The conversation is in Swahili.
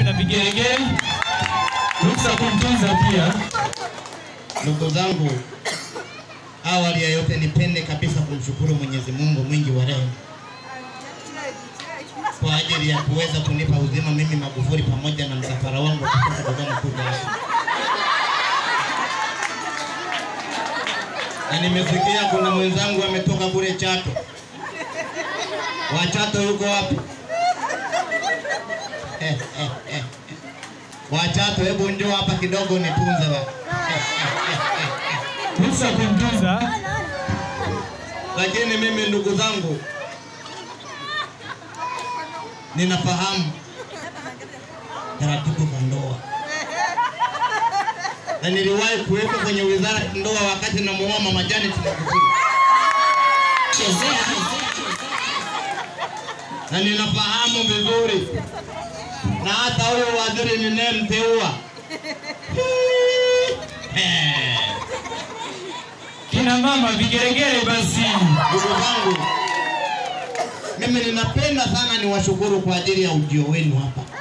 na vigelegele. Ruksa kumtunza pia. Ndugu zangu, awali ya yote nipende kabisa kumshukuru Mwenyezi Mungu mwingi wa rehema kwa ajili ya kuweza kunipa uzima mimi Magufuli pamoja na msafara wangu wa kutoka Dodoma kuja hapa. Na nimesikia kuna mwenzangu ametoka kule Chato. Wa Chato yuko wapi? Eh, eh, eh. Wa Chato, hebu njoo hapa kidogo nitunze wa. Ruksa kumtunza. Lakini mimi ndugu zangu, ninafahamu taratibu za ndoa na niliwahi kuwekwa kwenye wizara ya ndoa wakati namuoa mama Janet Magufuli, na ninafahamu vizuri, na hata huyo waziri ninayemteua Eh, Kina mama vigelegele basi. ndugu zangu, mimi ninapenda sana niwashukuru kwa ajili ya ujio wenu hapa.